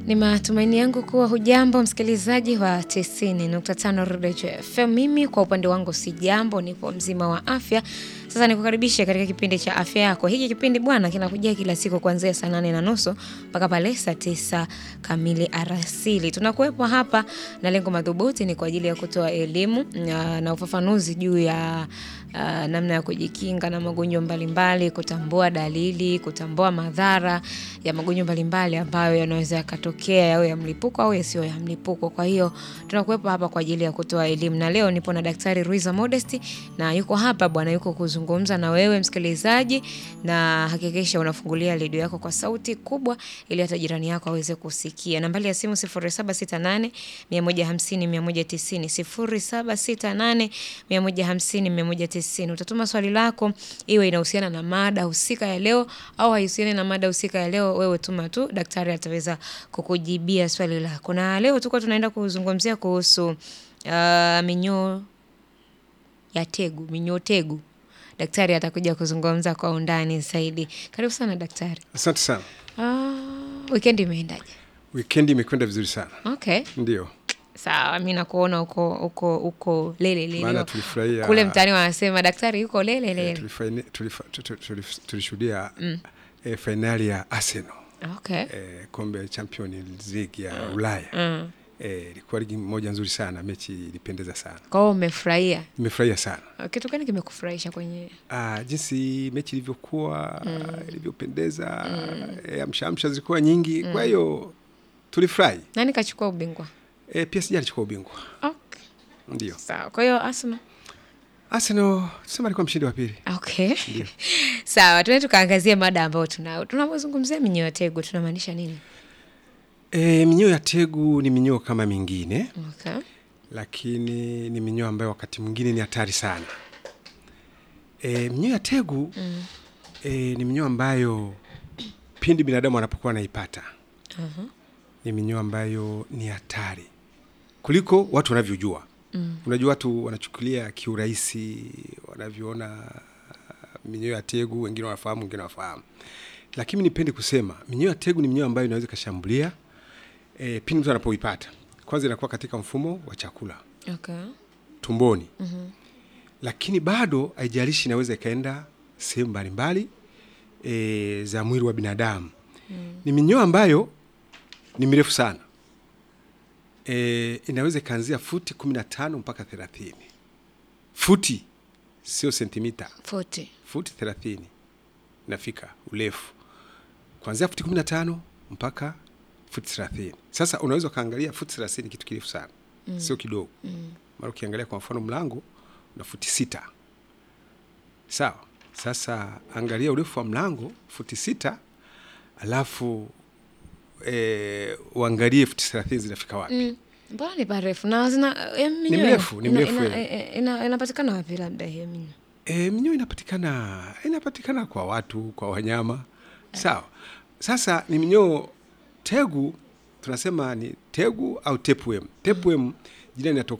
Ni matumaini yangu kuwa hujambo msikilizaji wa 90.5 Rodejo FM. Mimi kwa upande wangu si jambo, nipo mzima wa afya. Sasa nikukaribishe katika kipindi cha afya yako. Hiki kipindi bwana kinakujia kila siku kuanzia saa nane na nusu mpaka pale saa tisa kamili arasili. Tunakuwepo hapa na lengo madhubuti ni kwa ajili ya kutoa elimu na, na ufafanuzi juu ya uh, namna ya kujikinga na magonjwa mbalimbali, kutambua dalili, kutambua madhara ya magonjwa mbalimbali ambayo yanaweza yakatokea yawe ya mlipuko au yasiyo ya mlipuko. Kwa hiyo tunakuwepo hapa kwa ajili ya kutoa elimu, na leo nipo na Daktari Ruiza Modesti na yuko hapa bwana, yuko kuzungumza na wewe msikilizaji, na hakikisha unafungulia redio yako kwa sauti kubwa ili hata jirani yako aweze kusikia. Nambari ya simu 0768 150 190 0768 150 190. Utatuma swali lako, iwe inahusiana na mada husika ya leo au haihusiani na mada husika ya leo, wewe tuma tu, daktari ataweza kukujibia swali lako. Na leo tuko tunaenda kuzungumzia kuhusu uh, minyoo ya tegu, minyoo tegu. Daktari atakuja kuzungumza kwa undani zaidi. Karibu sana daktari. Asante sana. Uh, weekend imeendaje? Wikendi imekwenda vizuri sana, Okay. ndio Sawa, mi nakuona uko uko uko lele lele. maana tulifurahia Kule mtaani wanasema daktari yuko lele eh, lele. tulifaini- tulifa- tu- tu- tulif- tulishuhudia eh, fainali ya Arsenal Okay. eh, kombe ya Champions League ya Ulaya Mm. eh, ilikuwa ligi moja nzuri sana, mechi ilipendeza sana, Kwa hiyo umefurahia. nimefurahia sana Kitu gani kimekufurahisha kwenye ah, jinsi mechi ilivyokuwa ilivyopendeza eh, amshaamsha zilikuwa nyingi, kwa hiyo tulifurahi nani kachukua ubingwa? eh, PSG alichukua ubingwa, Okay. ndio Sawa. Kwa hiyo Arsenal Arsenal tuseme alikuwa mshindi wa pili. Okay. Sawa, tuende tukaangazia mada ambayo tunao. Tunapozungumzia minyoo ya tegu tunamaanisha nini? E, minyoo ya tegu ni minyoo kama mingine, Okay. lakini ni minyoo ambayo wakati mwingine ni hatari sana. E, minyoo ya tegu mm. e, ni minyoo ambayo pindi binadamu anapokuwa anaipata Uh-huh. ni minyoo ambayo ni hatari kuliko watu wanavyojua. Mm. Unajua watu wanachukulia kiurahisi wanavyoona minyoo ya tegu, wengine wanafahamu, wengine wafahamu, lakini nipende kusema minyoo ya tegu ni minyoo ambayo inaweza ikashambulia e, pindi mtu anapoipata. Kwanza inakuwa katika mfumo wa chakula Okay. tumboni. mm-hmm. Lakini bado haijalishi, inaweza ikaenda sehemu mbalimbali e, za mwili wa binadamu. mm. Ni minyoo ambayo ni mirefu sana e, inaweza ikaanzia futi kumi na tano mpaka thelathini futi, sio sentimita, 40. futi thelathini inafika urefu kuanzia futi kumi na tano mpaka futi thelathini. Sasa unaweza ukaangalia futi thelathini kitu kirefu sana mm. sio kidogo mm. mara ukiangalia kwa mfano mlango una futi sita sawa. Sasa angalia urefu wa mlango futi sita, alafu e, uangalie futi thelathini zinafika wapi Mm. Mbona ni parefu na zina ya minyoo mrefu, ni ina- mrefu, ina- eh. ina- ina- Inapatikana wapi labda hiyo minyoo? E, minyoo inapatikana inapatikana kwa watu, kwa wanyama sawa. Sasa ni minyoo tegu, tunasema ni tegu au tapeworm. Tapeworm jina linatoka